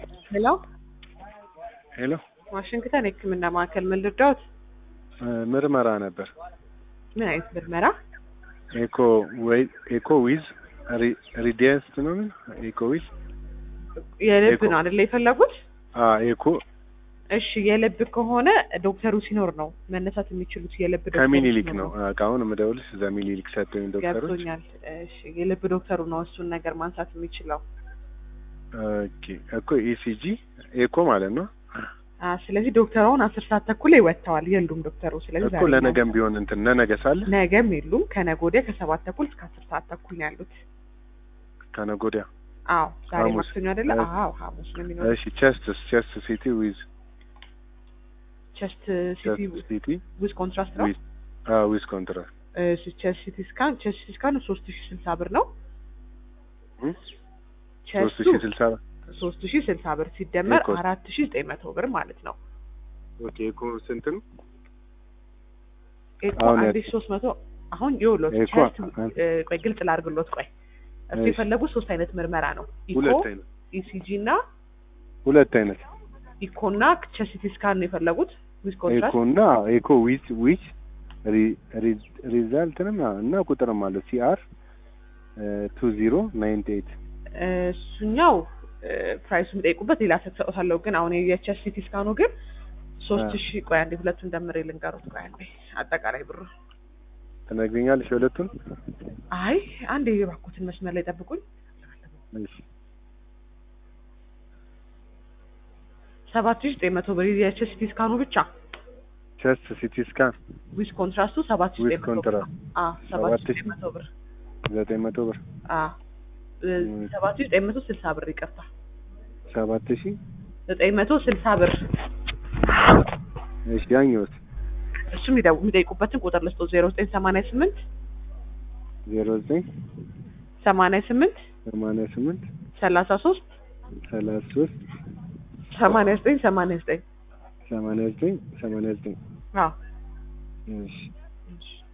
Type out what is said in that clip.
ሄሎ ሄሎ ዋሽንግተን የህክምና ማዕከል ምን ልርዳዎት? ምርመራ ነበር። ምን አይነት ምርመራ? ኤኮ ወይ ኤኮ ዊዝ ሪዲየስት ነው ምን ኤኮ ዊዝ የልብ ኤኮ- ነው አይደለ የፈለጉት? አ ኤኮ እሺ የልብ ከሆነ ዶክተሩ ሲኖር ነው መነሳት የሚችሉት። የልብ ዶክተሩ ከሚኒሊክ ሲኖር ነው አሁን ምደውልሽ እዛ ሚኒሊክ ሰጡኝ ዶክተሮች። ገብቶኛል። እሺ የልብ ዶክተሩ ነው እሱን ነገር ማንሳት የሚችለው። ኦኬ እኮ ኢሲጂ ኤኮ ማለት ነው አ ስለዚህ ዶክተሩን አስር ሰዓት ተኩል ላይ ወጥተዋል። የሉም ዶክተሩ። ስለዚህ እኮ ዛሬ ነው። ለነገም ቢሆን እንትን ለነገ ሳለ ነገም የሉም። ከነገ ወዲያ ከሰባት ተኩል እስከ አስር ሰዓት ተኩል ነው ያሉት። ከነገ ወዲያ። አዎ ዛሬ ሐሙስ። ማክሰኞ አይደለ? እ- አዎ ሐሙስ ነው የሚኖረው። እሺ ቸስት ቸስት ሲቲ ዊዝ ቸስት ሲቲ ቸስት ሲቲ ዊዝ ኮንትራስት ነው። ዊዝ አ ዊዝ ኮንትራክት እሺ ቸስት ሲቲ ስካን ቸስት ሲቲ ስካን ሶስት ሺ ስልሳ ብር ነው። ሶስት ቸስቱ ሺ ስልሳ ሶስት ሺ ስልሳ ብር ሲደመር ኤኮ- አራት ሺ ዘጠኝ መቶ ብር ማለት ነው። ኦኬ ኤኮ ስንት ነው? ኤኮ አሁን አንድ ያ- ሺ ሶስት መቶ አሁን ይኸውልዎት ኤኮ ቸስት አ- እ፣ ቆይ ግልጽ ላድርግሎት። ቆይ እርሱ እሺ። የፈለጉት ሶስት አይነት ምርመራ ነው። ኢኮ ሁለት አይነት ኢሲጂ እና ሁለት አይነት ኢኮ እና ቸስት ሲቲ ስካን ነው የፈለጉት ዊዝ ኮንትራስት ኤኮ እና ኤኮ ዊዝ ዊዝ ሪዛልትንም እና ቁጥርም አለው ሲአር ቱ ዚሮ ናይንቲ ኤይት እሱኛው ፕራይሱ የሚጠይቁበት ሌላ ሰጥሰውታለሁ። ግን አሁን የቸስት ሲቲ ስካኑ ግን ሶስት አ። ሺ ቆይ አንዴ ሁለቱን ደምሬ ልንገሩት። ቆይ አንዴ አጠቃላይ ብሩ ትነግሪኛለሽ የሁለቱን? አይ አንዴ የባኩትን መስመር ላይ ጠብቁኝ። እሺ ሰባት ሺ ዘጠኝ መቶ ብር የቸስት ሲቲ ስካኑ ብቻ ቸስት ሲቲ ስካን ዊዝ ኮንትራስቱ ሰባት ሺ ዊዝ ዘጠኝ መቶ ብር ኮንትራስት አ ሰባት ሺ ሰባት ሺ ዘጠኝ መቶ ብር ዘጠኝ መቶ ብር አ ሰባት ሺ ዘጠኝ መቶ ስልሳ ብር ይቅርታ፣ ሰባት ሺ ዘጠኝ መቶ ስልሳ ብር እሺ ያኛውስ እሱም ይደው- የሚጠይቁበትን ቁጥር ልስጦ ዜሮ ዘጠኝ ሰማንያ ስምንት ዜሮ ዘጠኝ ሰማንያ ስምንት ሰማንያ ስምንት ሰላሳ ሶስት ሰላሳ ሶስት ሰማንያ ዘጠኝ ሰማንያ ዘጠኝ ሰማንያ ዘጠኝ ሰማንያ ዘጠኝ አዎ እሺ